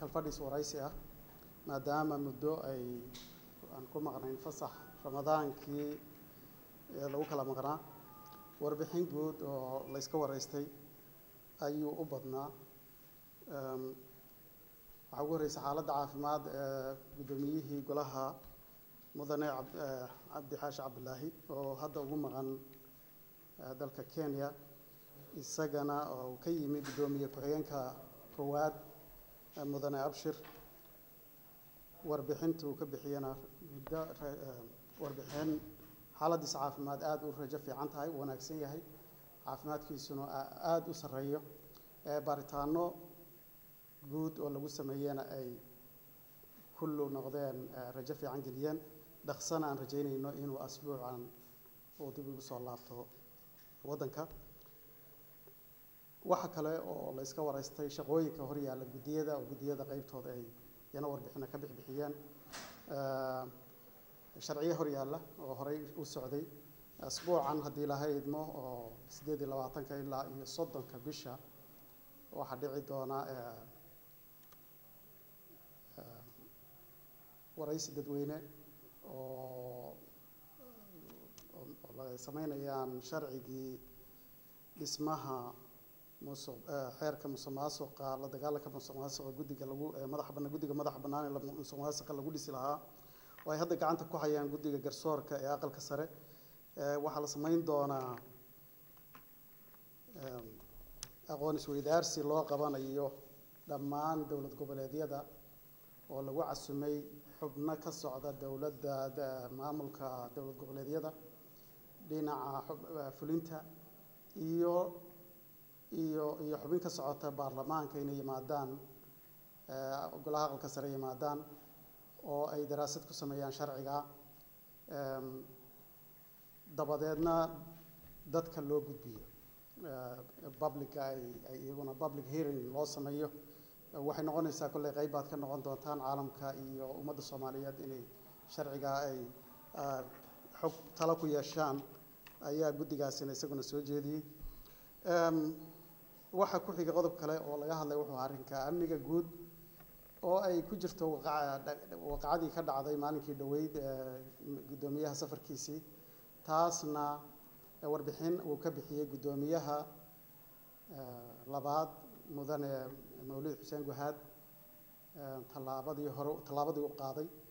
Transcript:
kalfadhis waraysi ah maadaama muddo ay aan ku maqnayn fasax ramadaankii ee lagu kala maqnaa warbixin guud oo la yska waraystay ayuu u badnaa waxaa ugu horreysay xaaladda caafimaad ee guddoomiyihii golaha mudane cabdixaashi cabdilaahi oo hadda ugu maqan dalka kenya isagana oo ka yimi guddoomiye ku-xigeenka koowaad mudane abshir warbixintuu ka bixiyana muddo warbixin xaaladiisa caafimaad aada u rajo fiican tahay u wanaagsan yahay caafimaadkiisuna aada u sarreeyo baaritaano guud oo lagu sameeyena ay kullu noqdeen rajo fiican geliyeen dhaqsana aan rajaynayno inuu asbuucan uu dib ugu soo laabto waddanka waxa kale oo la iska waraystay shaqooyinka hor yaalla guddiyada oo guddiyada qeybtooda ay yana warbixina ka bixbixiyeen sharciyo hor yaalla oo horey u socday asbuucan haddii laha idmo oo siddeed iyo labaatanka ilaa iyo soddonka bisha waxaa dhici doona waraysi dadweyne oo sameynayaan sharcigii dhismaha musuq xeerka musuq maasuqa la dagaalanka musuq maasuqa guddiga lagu madaxa bannaan guddiga madaxa bannaan ee musuq maasuqa lagu dhisi lahaa oo ay hadda gacanta ku hayaan guddiga garsoorka ee aqalka sare waxaa la sameyn doonaa aqoon isweydaarsi loo qabanayo dhammaan dowlad goboleedyada oo lagu casumay xubno ka socda dowladda maamulka dowlad goboleedyada dhinaca fulinta iyo iyo iyo xubin ka socota baarlamaanka inay yimaadaan golaha aqalka sare yimaadaan oo ay daraasad ku sameeyaan sharciga dabadeedna dadka loo gudbiyo publica ay ay iyaguna public hearing loo sameeyo waxay noqonaysaa kolley qayb baad ka noqon doontaan caalamka iyo ummadda soomaaliyeed inay sharcigaa ay xog talo ku yeeshaan ayaa guddigaasina isaguna soo jeediyey waxaa ku xigay qodob kale oo laga hadlay wuxuu arrinka amniga guud oo ay ku jirto waqacadii ka dhacday maalinkii dhoweyd guddoomiyaha safarkiisii taasna warbixin uu ka bixiyey guddoomiyaha labaad mudane mawlid xuseen guhaad tallaabadii hore tallaabadii u qaaday